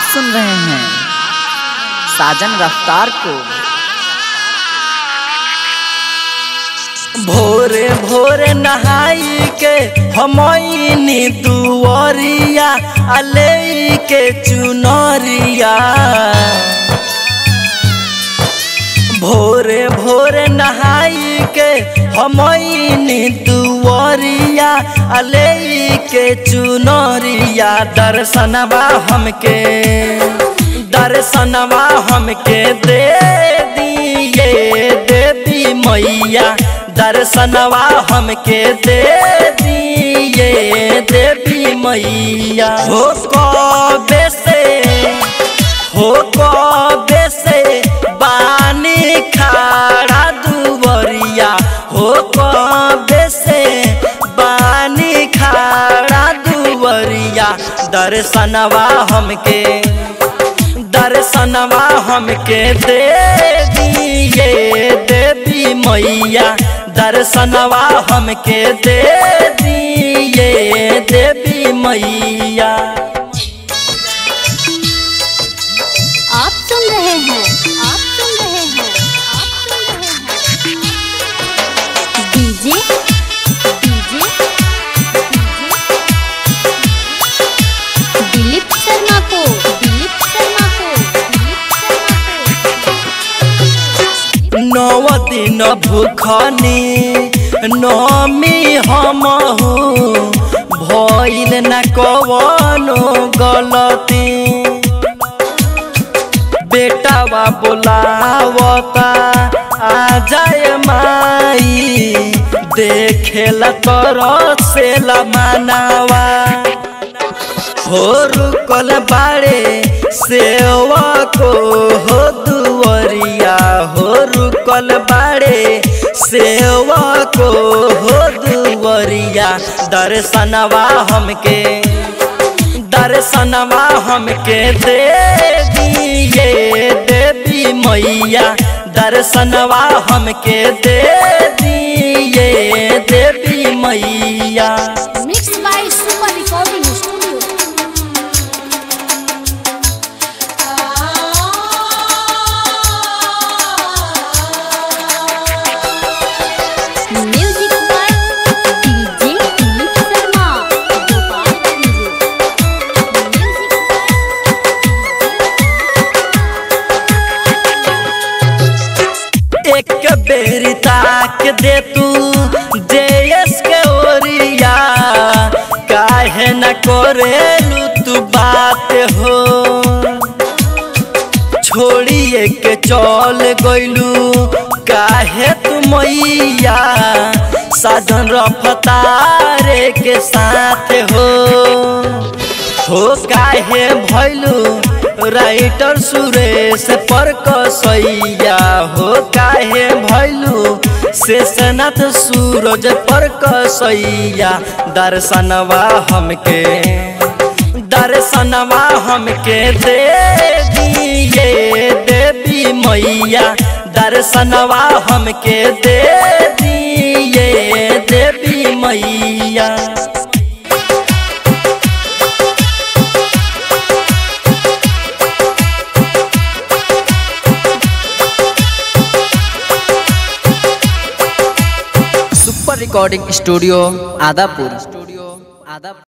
सुन रहे हैं साजन रफ्तार को भोरे भोरे नहाई के हमनी दुआरिया अले के चुनरिया भोरे भोरे नहाई के हमनी दुआरिया अले के चुनरिया दर्शनवा हमके दर्शनवा हमके दे दिए देवी मैया दर्शनवा हमके दे दिए देवी मैया हो कबे से हो कबे से बानी खाड़ा दुवरिया हो कबे से बानी खाड़ा दुवरिया दर्शनवा हमके दर्शनवा हमके दे दिए देवी मैया दर्शनवा हमके दे दिए देवी मैया आप सुन रहे हैं आप सुन रहे हैं आप सुन रहे हैं डीजे डीजे दिलीप शर्मा को दिलीप शर्मा को दिलीप शर्मा को नौ दिन भूखनी नमी हमहू भइल न कवनो गलती बेटावा बोलावता आ जाए माई देखेला तरस से मानावा हो रुकल बाड़े सेवा को हो दुवरिया हो रुकल बाड़े सेवा को हो दुवरिया दर्शनवा हमके दर्शनवा हमके दे दिए देवी मैया दर्शनवा हमके दे दिए देवी मैया mix by super recording studio music by DJ Dilip Sharma Gopalganj music एक बेरी ताक दे तू देश के ओरिया काहे न करेलू तू बात हो छोड़िए के चल गइलू काहे तू मैया साधन रफ्तारे के साथ हो हो काहे भैलू राइटर सुरेश पर कसैया हो काहे भैलू शेषनाथ सूरज पर कसैया दर्शनवा हमके दर्शनवा हमके दे दिए देवी मैया दर्शनवा हमके दे दिए देवी मैया super recording studio Adapur studio Adapur